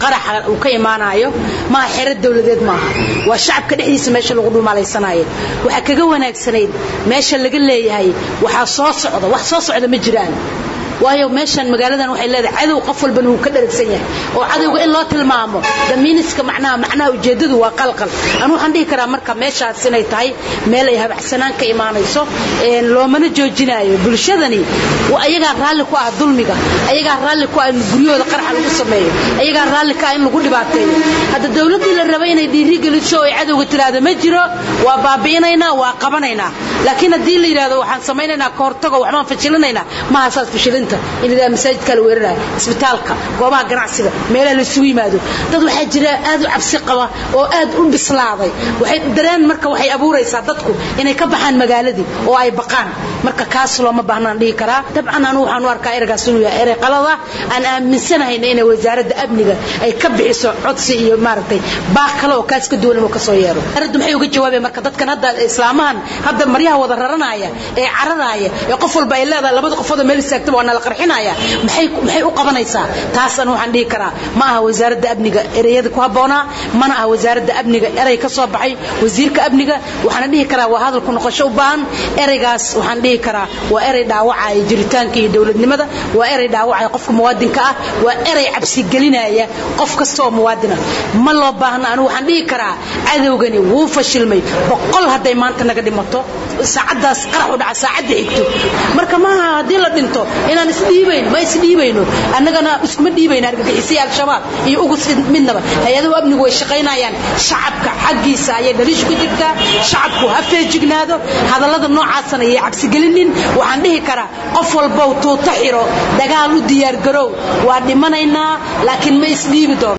qaraxa uu ka imaanayo maaha xero dawladeed maaha waa shacabka dhexdiisa meesha lagu dhumaalaysanayo waxaa kaga wanaagsanayd meesha laga leeyahay waxaa soo socda wax soo socda ma jiraan waayo meeshan magaaladan waxay leedahay cadow qof walbana wuu ka dharagsan yahay oo cadowga in loo tilmaamo damiiniska macnaha macnaha ujeedadu waa qalqal anu waxaan dhihi karaa marka meeshaas inay tahay meel ay habacsanaan ka imaanayso loomana joojinayo bulshadani ayagaa raalli ku ah dulmiga ayagaa raalli ku ah in guryahooda qaraxa lagu sameeyo ayagaa raalli ka ah in lagu dhibaateeyo hadda dawladdii la rabay inay dhiiri geliso oo ay cadowga tiraahdo ma jiro waa baabi'inaynaa waa qabanaynaa laakiin haddii la yidhahdo waxaan samaynaynaa ka hortago waxbaan fashilinaynaa maaha saas fashilinta in la yidhahdo masaajidka la weerarayo isbitaalka goobaha ganacsiga meelaha la isugu yimaado dad waxaa jira aad u cabsi qaba oo aad u bislaaday waxay dareen marka waxay abuuraysaa dadku inay ka baxaan magaaladii oo ay baqaan marka kaas looma baahnaan dhihi karaa dabcan anu waxaan u arkaa ereygaas inuu yahay erey qalada aan aaminsanahayna inay wasaaradda amniga ay ka bixiso codsi iyo maaragtay baaq kale oo kaas ka duwan inuu ka soo yeero wasaaraddu maxay uga jawaabeen marka dadkan hadda islaamahan hadda maryaha wada raranaya ee cararaya ee qof walba ay leedahay labada qofoodoo meel istaagtaba waa nala qarxinaya maxay maxay u qabanaysaa taas anu waxaan dhihi karaa ma aha wasaaradda amniga ereyada ku habboonaa mana aha wasaaradda amniga erey ka soo baxay wasiirka amniga waxaana dhihi karaa waa hadalku noqosho u baahan ereygaas waxaan dhihi karaa waa erey dhaawacaya jiritaanka iyo dowladnimada waa erey dhaawacaya qofka muwaadinka ah waa erey cabsigelinaya qof kasta oo muwaadina ma loo baahna anigu waxaan dhihi karaa cadowgani wuu fashilmay boqol hadday maanta naga dhimato saacaddaas qarax u dhaca saacadda xigto marka maaha haddii la dhinto inaan isdhiibayno ma isdhiibayno annagana iskuma dhiibayno argagixisii al-shabaab iyo ugus midnaba hay-adahu amnigu way shaqaynayaan shacabka xaggiisa ayay dhaliishu ku jirtaa shacabku ha feejignaado hadallada noocaasana ayay cabsigelinin waxaan dhihi karaa qof walbow tuuto xiro dagaal u diyaargarow waa dhimanaynaa laakiin ma isdhiibi doono